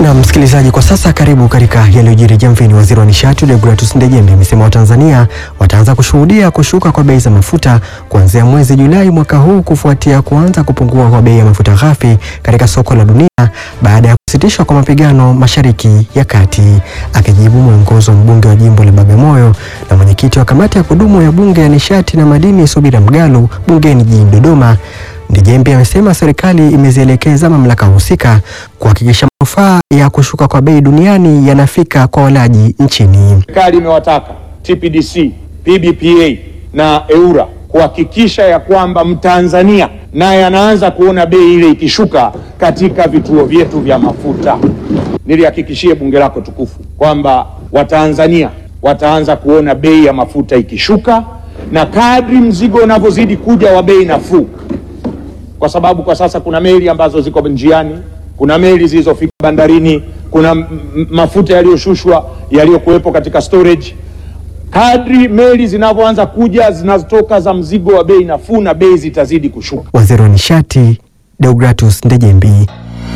Na msikilizaji, kwa sasa karibu katika yaliyojiri jamvini. Waziri wa nishati Deogratus Ndejembi amesema Watanzania wataanza kushuhudia kushuka kwa bei za mafuta kuanzia mwezi Julai mwaka huu kufuatia kuanza kupungua kwa bei ya mafuta ghafi katika soko la dunia baada ya kusitishwa kwa mapigano Mashariki ya Kati. Akijibu mwongozo mbunge wa jimbo la Bagamoyo na mwenyekiti wa kamati ya kudumu ya bunge ya nishati na madini Subira Mgalu bungeni jijini Dodoma, Ndejembi amesema serikali imezielekeza mamlaka husika kuhakikisha manufaa ya kushuka kwa bei duniani yanafika kwa walaji nchini. Serikali imewataka TPDC, PBPA na EURA kuhakikisha ya kwamba Mtanzania naye anaanza kuona bei ile ikishuka katika vituo vyetu vya mafuta. Nilihakikishie bunge lako tukufu kwamba Watanzania wataanza kuona bei ya mafuta ikishuka, na kadri mzigo unavyozidi kuja wa bei nafuu, kwa sababu kwa sasa kuna meli ambazo ziko njiani, kuna meli zilizofika bandarini, kuna m- m- mafuta yaliyoshushwa yaliyokuwepo katika storage. Kadri meli zinavyoanza kuja zinazotoka za mzigo wa bei nafuu, na bei zitazidi kushuka. Waziri wa nishati Deogratus Ndejembi.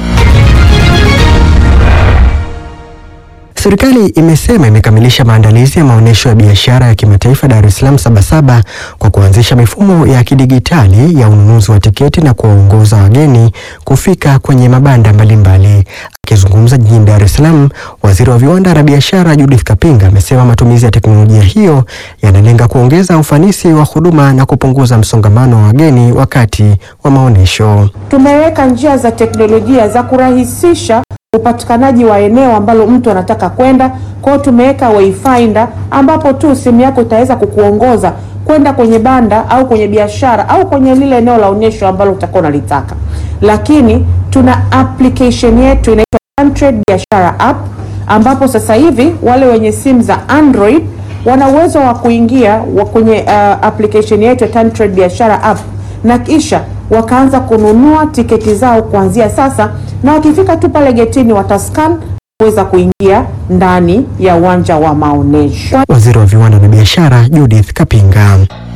Serikali imesema imekamilisha maandalizi ya maonyesho ya biashara ya kimataifa Dar es Salaam Sabasaba kwa kuanzisha mifumo ya kidigitali ya ununuzi wa tiketi na kuwaongoza wageni kufika kwenye mabanda mbalimbali. Akizungumza jijini Dar es Salaam, waziri wa viwanda na biashara Judith Kapinga amesema matumizi ya teknolojia hiyo yanalenga kuongeza ufanisi wa huduma na kupunguza msongamano wa wageni wakati wa maonyesho. Tumeweka njia za teknolojia za kurahisisha upatikanaji wa eneo ambalo mtu anataka kwenda. Kwa hiyo tumeweka wayfinder ambapo tu simu yako itaweza kukuongoza kwenda kwenye banda au kwenye biashara au kwenye lile eneo la onyesho ambalo utakuwa unalitaka. Lakini tuna application yetu inaitwa Tantrade Biashara App ambapo sasa hivi wale wenye simu za Android wana uwezo wa kuingia wa kwenye uh, application yetu ya Tantrade Biashara App na kisha wakaanza kununua tiketi zao kuanzia sasa, na wakifika tu pale getini watascan kuweza kuingia ndani ya uwanja wa maonyesho. Waziri wa viwanda na biashara Judith Kapinga.